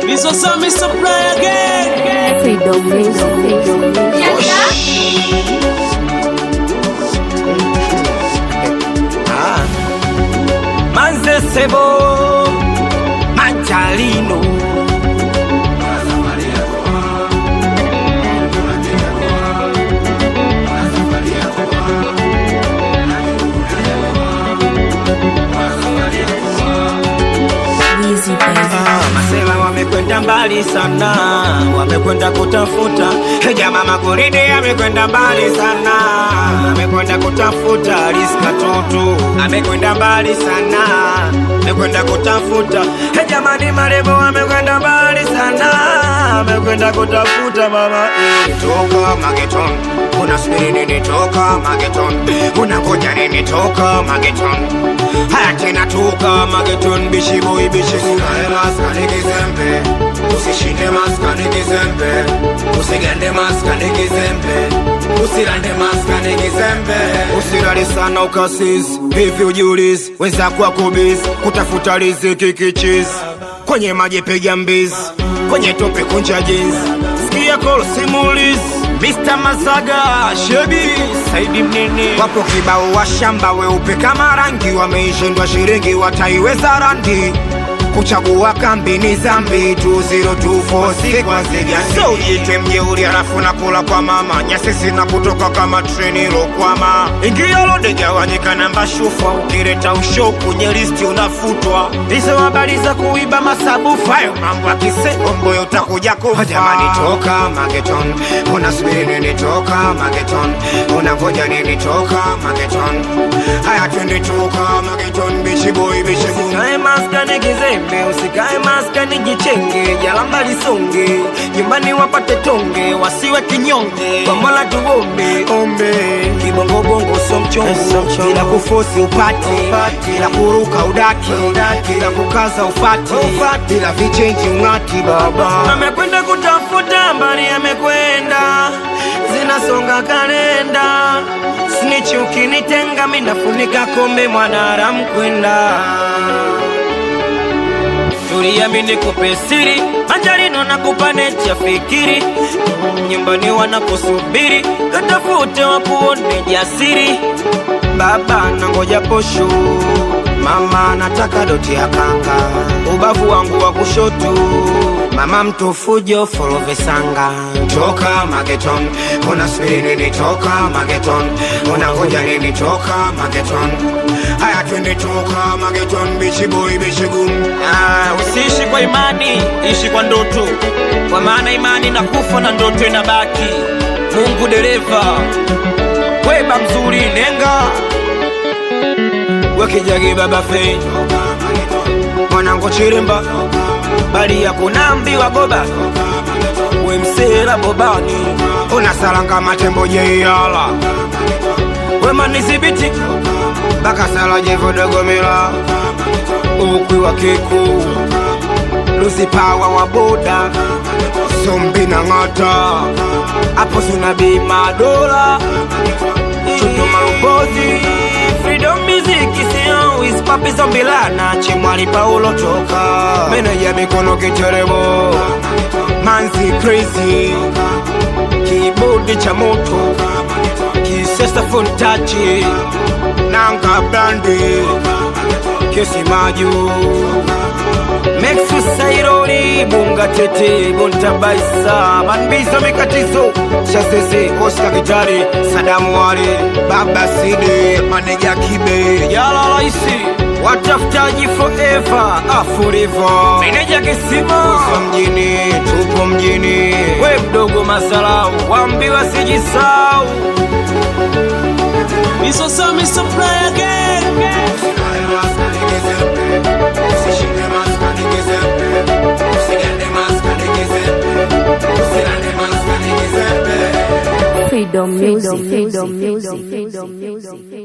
Bizo Sami supply again. Freedom Music. Manze Sebo Manjalino Easy baby. Ah, Masela wamekwenda mbali sana, wamekwenda kutafuta Jama Magoride amekwenda mbali sana, amekwenda kutafuta Riska Tutu amekwenda mbali sana, amekwenda kutafuta Jamani Marebo amekwenda mbali sana, amekwenda kutafuta mama eh. Toka Mageton, unasubiri nini? Toka Mageton, unangoja nini? Toka Mageton, haya tena toka Mageton, bishi boy bishi Usikae maskani kizembe, usishinde maskani kizembe, usigande maskani kizembe, usirande maskani kizembe, usilale sana ukasizi hivi ujiulizi, wenzako wako busy kutafuta riziki kichizi, kwenye maji piga mbizi, kwenye tope kunja jinsi, sikia kolo simulizi Mr. Mazaga, Shebi, Saidi Mnene Wapo kibao wa shamba weupe kama rangi Wameishindwa shiringi wataiweza randi Kuchagua kambi ni zambi 2024 kwa ziga So ujite mjeuri halafu nakula kwa mama Nyasisi na kutoka kama treni ilokwama Ingia lode gawanyika namba shufa Ukileta usho kwenye listi unafutwa Hizo habari za kuiba masabufa Hayo mambo ya kiseomboyo utakuja kufa Jamani toka mageton Unasubiri nini toka mageton Unangoja nini toka mageton Haya twende toka mageton Bichi boy bichi boy Usikae maskani kizembe Usikae maskani jichenge Jalamba lisonge Nyumbani wapate tonge Wasiwe kinyonge Kwa mola tuombe Ombe Kibongo bongo so mchongo Bila kufosi upate Bila kuruka udaki Bila kukaza ufati Bila vichenji ung'ati baba Amekwenda kutafuta mbali amekwenda Zinasonga kalenda Snitch ukinitenga minafunika kombe mwanadamu kwenda tuliamini kupe siri manjarino na kupanecha fikiri nyumbani wanakusubiri katafute wakuone jasiri baba nangoja posho mama nataka doti ya kanga ubavu wangu wa kushoto mama mtufujo folovesanga toka mageton unasubiri nini toka mageton unangoja nini toka mageton haya twende toka mageton bichiboy bichigum ah, usiishi kwa imani ishi kwa ndoto kwa maana imani na kufa na ndoto inabaki mungu dereva weba mzuri nenga wekijagi baba fe mwanangu chirimba bali ya kunambiwa boba wemsera bobani unasalanga matembo jeiyala wemanizibiti bakasala jevodogomela ukwi wa kiku lusipawa wa boda sombi na ng'ata apo sunabii madola Chunduma Lubozi Freedom Music sio Ispapi Zombilana Chimwali Paulo Toka Meneja mikono kiteremo Manzi Crazy Kibodi cha moto Kisesta Fontachi Nanga Brandi Kesi Maju Mexu Saironi Bunga Tete Buntabaisa Manbizo Mikatizo Chasese Oscar Gitari Sadamu Wale Baba Sidi Maneja Kibe Yala Laisi Watafutaji forever ah forever Meneja Kisima Uso mjini Tupo mjini We mdogo masalau Wambiwa sijisau Bizo Sami supply again. Freedom Music. Freedom Music. Freedom Music.